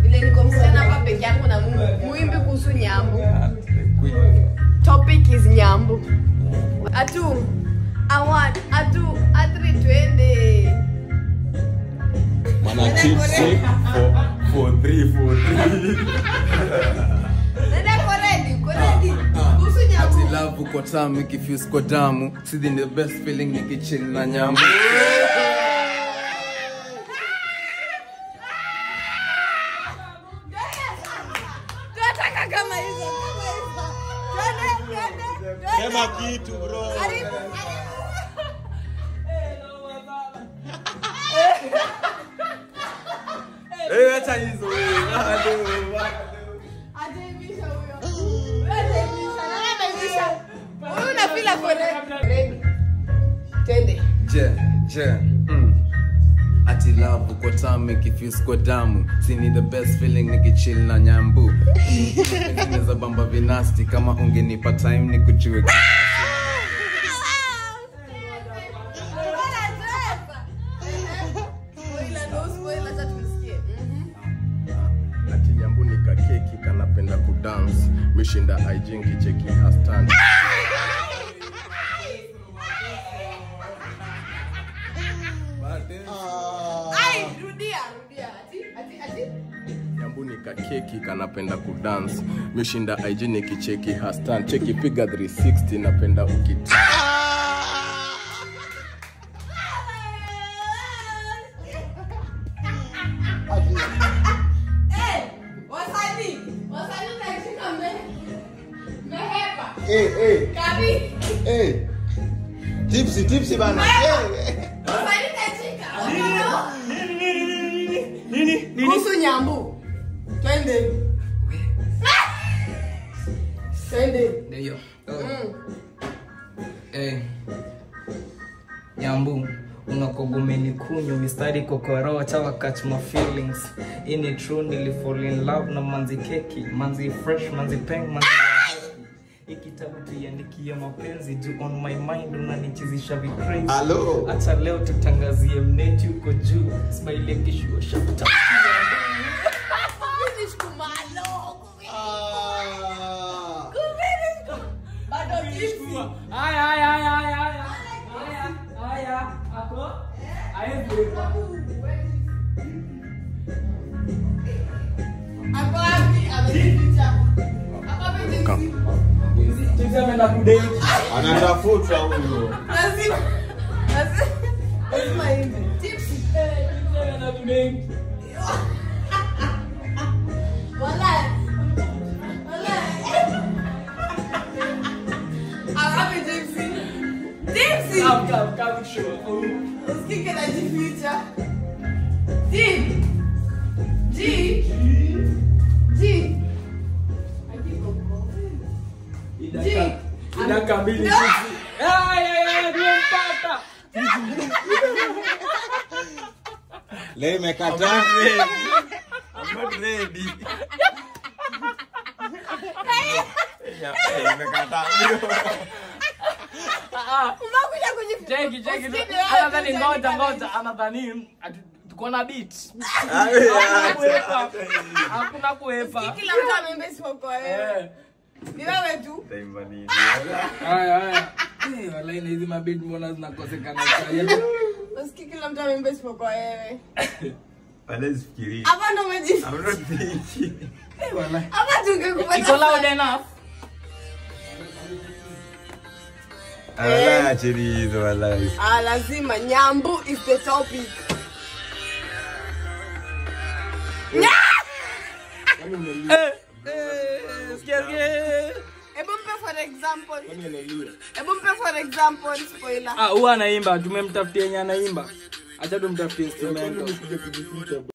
vile niko msichana hapa peke yangu na Mungu muimbi kuhusu nyambu topic is nyambu atu awan atu atri twende Mana chipsi for for three for three. nenda koredi koredi kuhusu nyambu Love uko tamu ikifuse kwa damu. Sidi the best feeling nikichill na nyambu. tunataka kama hizo kama hizo twende twende twende Sema kitu bro. karibu Eh, acha hizo wewe. Bado, Ataibisha huyo. Huyo ataibisha. Nani ataibisha? Huyu unafeel ako ready. Ready. Twende. Je, je. Mm. Ati love uko tamu ikifuse kwa damu. Sini the best feeling nikichill na nyambu. Zinaweza bamba vinasti kama ungenipa time nikujue. Spoiler, no spoiler, acha tumsikie. Mhm. ati nyambu ni kakeki kanapenda kudance mishinda IG nkicheki hastan Ai, rudia, rudia. Ati, ati, ati. nyambu ni kakeki kanapenda kudance mishinda IG nikicheki hastan cheki piga 360 napenda ukita Eh, wasanii, wasanii mnashika mbe- mmehepa. Eh, eh, Kabi, eh. Tipsy, tipsy bana. Eh, eh. wasanii mnashika. Kuhusu nyambu. Twende. Twende. Ndio. Mm. Eh. Nyambu unakogomeni kunywa mistari kokoroa chawa catch my feelings ini true nilifall in love na manzi keki manzi fresh manzi peng manzi ya happy. Hii kitabu tuiandikie mapenzi juu on my mind unanichizisha vicrazy Hello. acha leo tutangazie mneti uko juu smile kishua shapta Finish kumalo. Ah. Finish kum- Bado tipsy. haya haya haya haya haya haya haya ako ayevuka Ako wapi? Amejificha. Ako wapi tipsy? Chizi ameenda kudate Anatafuta huyo. Lazima. Lazima. Lazima hivi. Tipsy. Chizi ameenda kudate Walai. Walai. Ako wapi tipsy? Tipsy. Come, come, come, show. Usikike najificha. G. G. G. G. Dakika mbili No. hizi. Ay, ay, ay, tumempata. Leo imekataa. I'm not ready. Umekuja kujificha. Cheki, cheki. Usikike wewe Anadhani tu ngoja, utaandika ngoja. Anadhani ati tuko na beat. Awe, Hakuna acha, kuepa. acha hizo. Hakuna kuepa. Kila mtu ameimba isipokuwa wewe. Eh. Ni wewe tu. Taimba nini? Haya, haya. Eh, wallahi na hizi mabit mbona zinakosekana sasa? Usikii kila mtu ameimba isipokuwa wewe. Wala sifikirii. Hapa ndo umejificha. I'm not thinking. Eh, wallahi. Hapa tungekupata. Iko loud enough. Wala acheni hizo wala. Ah, lazima nyambu is the topic. Eh, eh, sikia, sikia. Hebu mpe for example. Hebu mpe for example spoiler. Ah, huwa anaimba, tumemtafutia yenye anaimba. Acha tumtafutie instrumental.